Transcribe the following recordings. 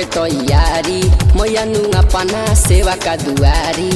तैयारी मैया नुआ पना सेवा का दुआरी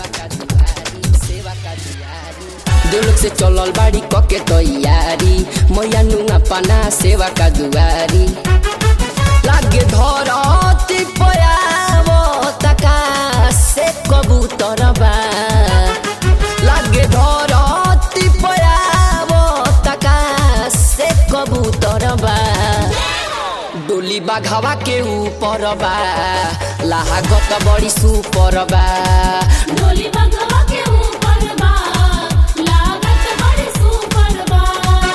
दिल से चलल बाड़ी कके तैयारी मैया नुआ पना सेवा का दुआरी लागे धरती पयावो तका से कबूतर बा लागे धरती पयावो तका से कबूतर बा डोली बाघावा के ऊपर बा लाहागत बड़ी सुपर बा डोली बंगवा के ऊपर बा लागत बड़ी सुपर बा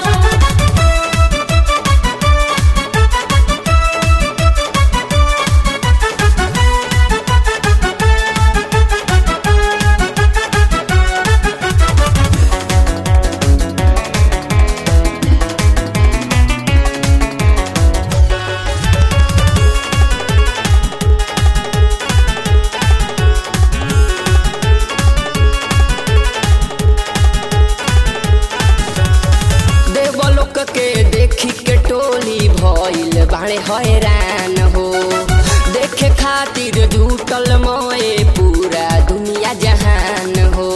देवलोक के देखी के टोली भइल बाड़े हैरान हो देखे खातिर जुटल मोए पूरा दुनिया जहान हो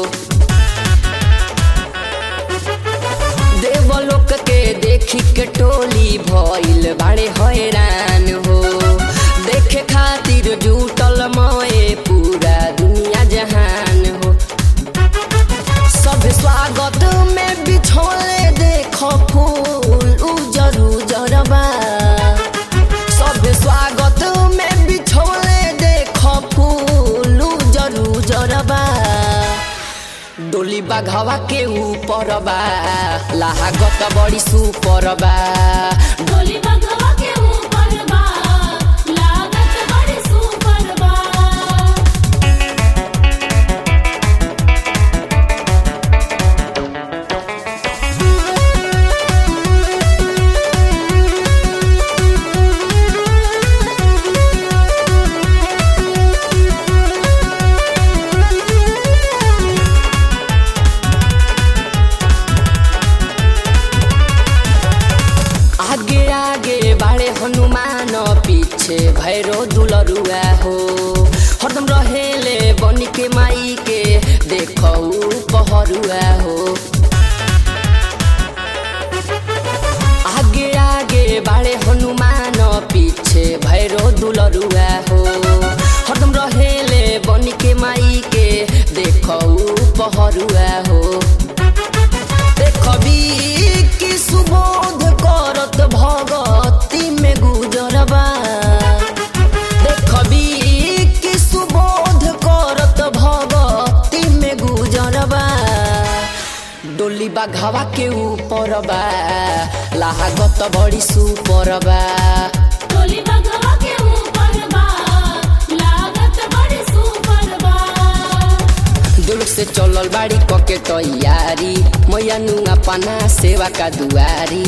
देवलोक के देखी के टोली भइल बाड़े हैरान हो देखे खातिर जुटल मोए पूरा दुनिया जहान हो सब स्वागत में बिछोले देखो फूल उजर उजर बा सब स्वागत में बिछोले देखो फूल उजर उजर बा डोली बाघवा के ऊपर बा लाहागत बड़ी सुपर बा डोली बंगवा के ऊपर बा लागत बड़ी सुपर बा आगे आगे बाड़े हनुमान पीछे भैरो दुलरुआ हो हरदम रहेले बनी के माई के देखौ पहरुआ हो आगे आगे बाड़े हनुमान पीछे भैरो दुलरुआ हो हरदम रहेले बनी के माई के देखौ पहरुआ हो देखबी कि सुबोध करत भगती में गुजरबा देखबी कि सुबोध करत भगती में गुजरबा डोली बाघावा के ऊपर बा लाहागत बड़ी सुपर बा डोली बंगवा के ऊपर बा लागत बड़ी सुपर बा दुलुक से चलल बाड़ी कके तैयारी मैया नुआ पना सेवा का दुआरी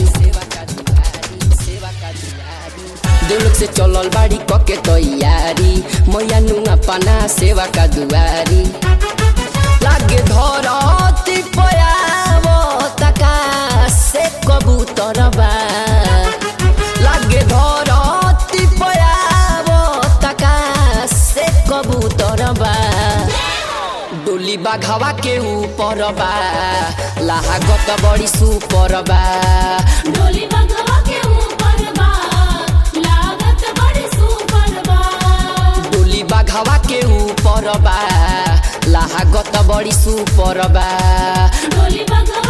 दुलुक से चलल बाड़ी कके तैयारी मैया नुआ पना सेवा का दुआरी लागे धरती पयावो तका से कबूतर बा लागे धरती पयावो तका से कबूतर बा डोली बाघावा के ऊपर बा लाहागत बड़ी सुपर बा डोली बंगवा के ऊपर बा लागत बड़ी सुपर बा डोली बाघावा के ऊपर बा लाहागत बड़ी सुपर बा डोली बंगवा